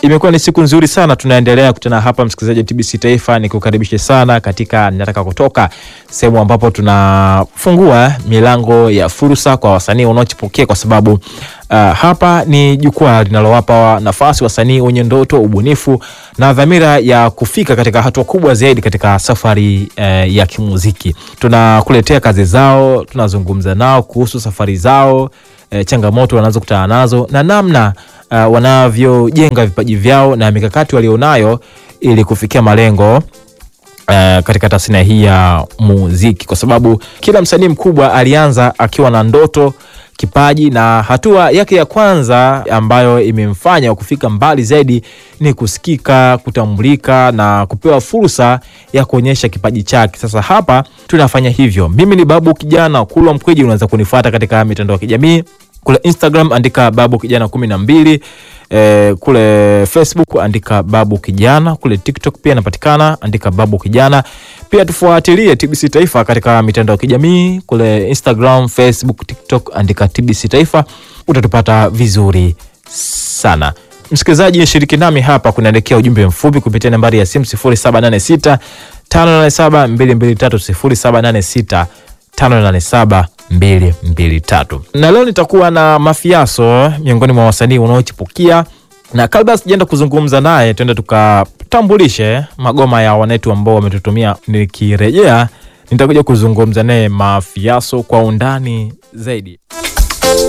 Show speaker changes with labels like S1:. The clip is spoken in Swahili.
S1: imekuwa ni siku nzuri sana, tunaendelea kutana hapa, msikilizaji wa TBC Taifa, nikukaribishe sana katika Nataka Kutoka, sehemu ambapo tunafungua milango ya fursa kwa wasanii wanaochipukia, kwa sababu uh, hapa ni jukwaa linalowapa nafasi wasanii wenye ndoto, ubunifu na dhamira ya kufika katika hatua kubwa zaidi katika safari uh, ya kimuziki. Tunakuletea kazi zao, tunazungumza nao kuhusu safari zao, uh, changamoto wanazokutana nazo na namna uh, wanavyojenga vipaji vyao na mikakati walionayo ili kufikia malengo Uh, katika tasnia hii ya muziki, kwa sababu kila msanii mkubwa alianza akiwa na ndoto, kipaji na hatua yake ya kwanza ambayo imemfanya kufika mbali zaidi ni kusikika, kutambulika na kupewa fursa ya kuonyesha kipaji chake. Sasa hapa tunafanya hivyo. Mimi ni Babu Kijana Kulwa Mkweji, unaweza kunifuata katika mitandao ya kijamii kule Instagram andika Babu Kijana kumi na mbili. E, kule Facebook andika Babu Kijana. Kule TikTok pia napatikana, andika Babu Kijana. Pia tufuatilie TBC Taifa katika mitandao ya kijamii kule Instagram, Facebook, TikTok andika TBC Taifa, utatupata vizuri sana. Msikilizaji, shiriki nami hapa, kunaelekea ujumbe mfupi kupitia nambari ya simu 0786 587 223 0786 587 223 na leo nitakuwa na Mafiaso, miongoni mwa wasanii wanaochipukia, na kabla sijaenda kuzungumza naye, tuende tukatambulishe magoma ya wanetu ambao wametutumia. Nikirejea nitakuja kuzungumza naye Mafiaso kwa undani zaidi.